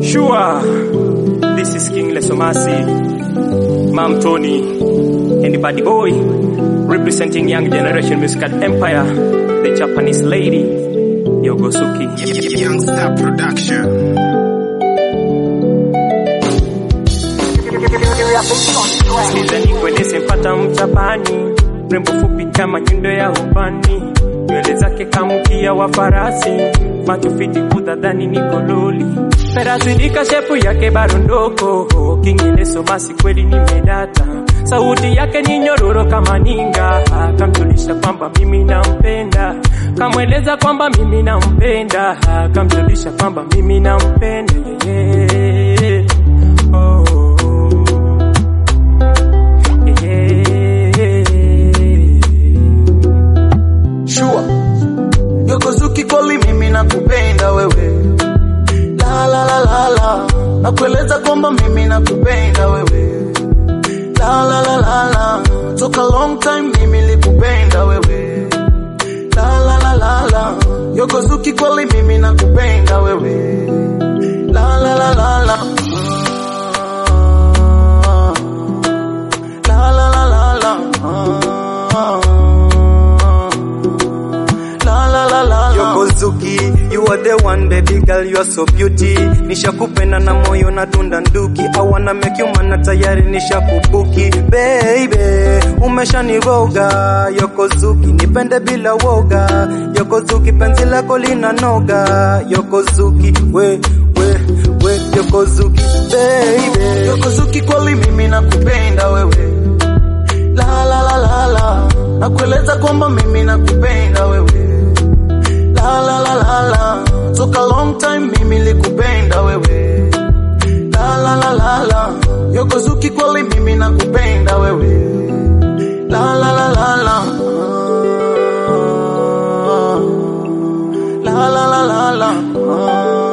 Sure, this is King Lesomasi, Mam Tony, and the Buddy Boy, representing young generation musical empire, the Japanese lady, Yogosuki. Young Star Production. Sikizeni kueleze mpata mchapani, rembo fupi kama nyundo ya ubani, nywele zake kamkia wa farasi, macho fiti kudhadhani ni kololi, perazilika shepu yake barondoko, King basi kweli nimedata, sauti yake ni nyororo kama ninga, kamjulisha kwamba mimi nampenda, kamweleza kwamba mimi nampenda, kamjulisha kwamba mimi nampenda yeah. oh. Shua Yokozuki kweli mimi nakupenda wewe la la la la la nakueleza kwamba mimi nakupenda wewe la la la la la toka long time mimi likupenda wewe la la la la la Yokozuki kweli mimi nakupenda wewe la la la la la la la la la la la la la la Yokozuki, you are the one baby girl, you are so beauty. Nishakupenda na moyo na dunda nduki. I wanna make you mana tayari nishakubuki. Baby, umeshaniroga. Yokozuki, nipende bila woga. Yokozuki, penzi lako lina noga. Yokozuki, we, we, we, Yokozuki, baby. Yokozuki kweli mimi nakupenda wewe la la la la la nakueleza kwamba mimi nakupenda wewe la la la la la toka long time mimi likupenda wewe la la la la la Yokozuki kweli mimi nakupenda wewe la la la la la la la la la la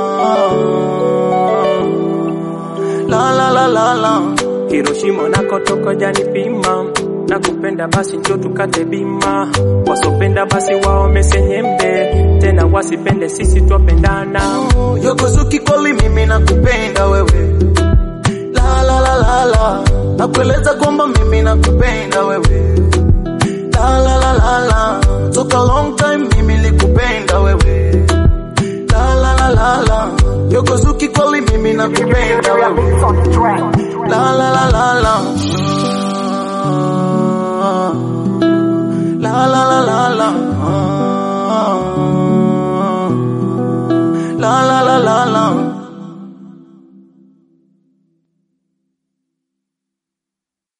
la la la la la Hiroshima nakotoka janipima, nakupenda basi njo tukate bima, wasopenda basi waome senyembe, tena wasipende sisi twapendana. Yokozuki kweli mimi nakupenda wewe la la la la la nakueleza kwamba mimi nakupenda wewe la la la la la toka long time mimi likupenda wewe la la la la la Yokozuki kweli mimi nakupenda wewe la la la la la la la la la la